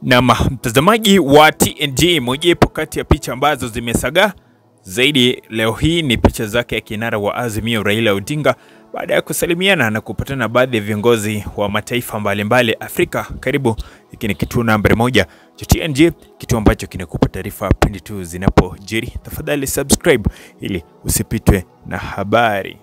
Na mtazamaji wa TNG, mojawapo kati ya picha ambazo zimesagaa zaidi leo hii ni picha zake ya kinara wa Azimio Raila Odinga baada ya kusalimiana na kupatana na baadhi ya viongozi wa mataifa mbalimbali mbali Afrika. Karibu, hiki ni kituo nambari moja cha TNG, kituo ambacho kinakupa taarifa pindi tu zinapojiri. Tafadhali subscribe ili usipitwe na habari.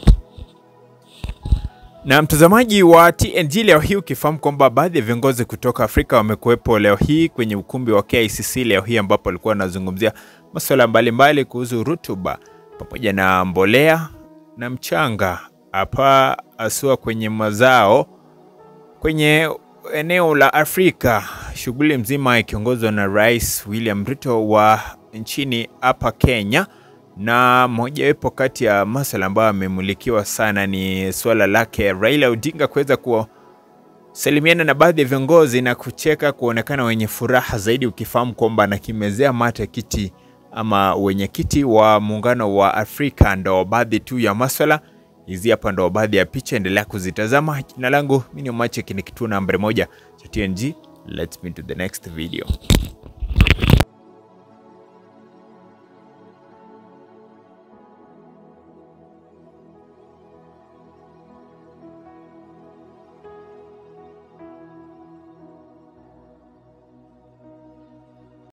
Na mtazamaji wa TNG, leo hii ukifahamu kwamba baadhi ya viongozi kutoka Afrika wamekuwepo leo hii kwenye ukumbi wa KICC leo hii, ambapo walikuwa wanazungumzia masuala mbalimbali kuhusu rutuba pamoja na mbolea na mchanga hapa haswa kwenye mazao kwenye eneo la Afrika, shughuli mzima ikiongozwa na Rais William Ruto wa nchini hapa Kenya na mojawapo kati ya masuala ambayo amemulikiwa sana ni suala lake Raila Odinga kuweza kusalimiana na baadhi ya viongozi na kucheka, kuonekana wenye furaha zaidi, ukifahamu kwamba anakimezea mate kiti ama wenyekiti wa muungano wa Afrika. Ndo baadhi tu ya masuala hizi hapa, ndo baadhi ya picha, endelea kuzitazama. Jina langu mimi ni Omache, ni kituo nambari moja cha TNG. Let's meet to the next video.